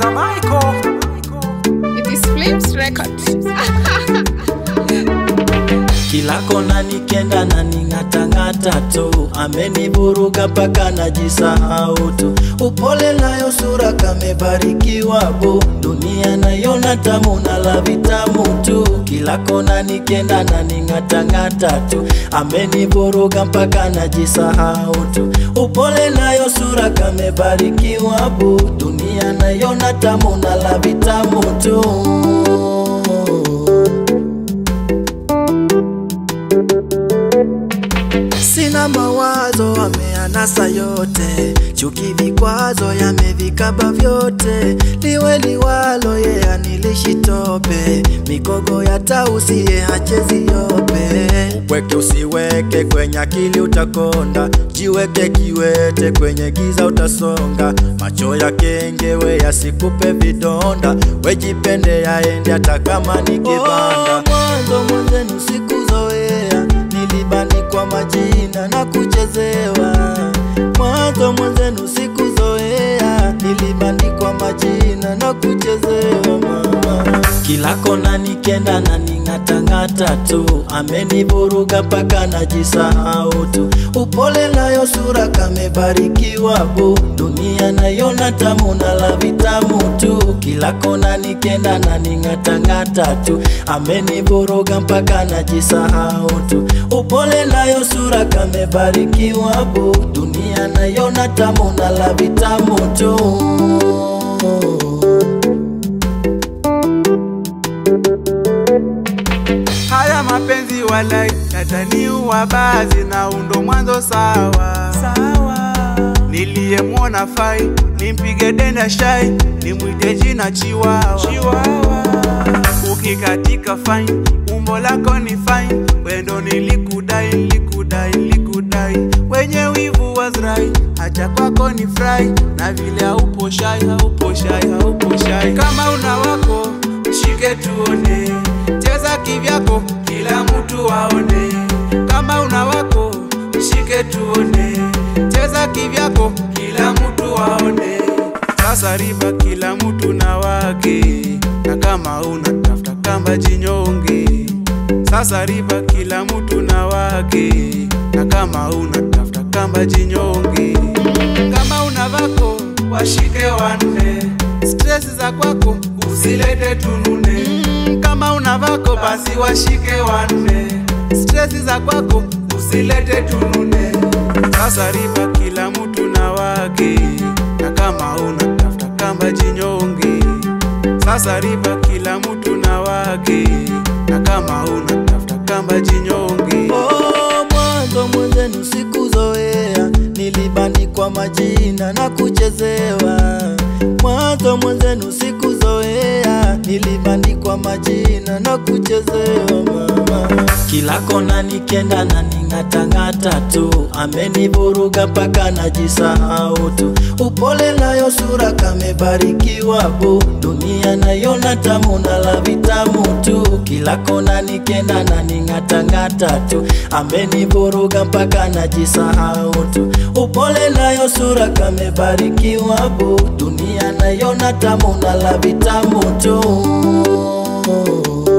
Producer Michael. It is Flames Records. kila kona nikenda na ning'atang'ata tu, ameniburuga mpaka najisahau tu. Upole nayo sura kamebarikiwa bu, dunia naiona tamu na la vitamu tu. Kila kona nikenda na ning'atang'ata tu, ameniburuga mpaka najisahau tu. Upole nayo sura kamebarikiwa bu, dunia naiona tamu na la vitamu tu. Sina mawazo ameanasa yote, chuki vikwazo yamevikaba vyote, liwe liwalo ye anilishi tope, mikogo ya tausi ye hachezi yope. Weke usiweke kwenye akili utakonda, jiweke kiwete kwenye giza utasonga, macho ya kengewe yasikupe vidonda, wejipende yaende hata kama ni kibanda. Oh, mwanzo mwenzenu sikuzoea nilibandikwa majina na kuchezewa mwanzo mwenzenu sikuzoea nilibandikwa majina na kuchezewa mama kila kona nikenda na ning'atang'ata tu ameniburuga mpaka najisahau tu upole nayo sura kamebarikiwa bu dunia naiona tamu na la vitamu tu kila kona nikenda na ning'atang'ata tu ameniburuga mpaka najisahau tu upole nayo sura kamebarikiwa bu dunia naiona tamu na la vitamu tu Haya mapenzi walai yataniua baadhi na undo mwanzo sawa sawa. Niliyemwona fai nimpige denda shai nimwite jina chiwawa chiwawa. Ukikatika fine umbo lako ni fine, wendo nilikudai nilikudai nilikudai, wenye wivu wazrai hacha kwako ni fry na vile haupo shai haupo shai haupo shai. Kama una wako mshike tuone, cheza kivyako kila mtu aone. Kama una wako mshike tuone, cheza kivyako kila mtu aone. Sasa riba kila mtu na wake, na kama una tafuta kamba jinyonge. Sasa riba kila mtu na wake, na kama una tafuta kamba jinyonge. Kama una vako washike wanne, stress za kwako usilete tunune. Kama una vako basi washike wanne, stress za kwako usilete tunune. Sasa riba kila mtu na wake, na kama una tafuta kamba jinyonge. Sasa riba kila mtu na wake, na kama una tafuta kamba jinyonge. Oh, mwanzo mwenzenu sikuzoea, nilibandikwa majina na kuchezewa. Mwanzo mwenzenu sikuzoea, nilibandikwa majina na kuchezewa mama. Kila kona nikenda na ning'atang'ata tu, ameniburuga mpaka najisahau tu. Upole nayo sura kamebarikiwa bu, dunia naiona tamu na la vitamu tu. Kila kona nikenda na ning'atang'ata tu, ameniburuga mpaka najisahau tu. Upole nayo sura kamebarikiwa bu, dunia naiona tamu na la vitamu tu.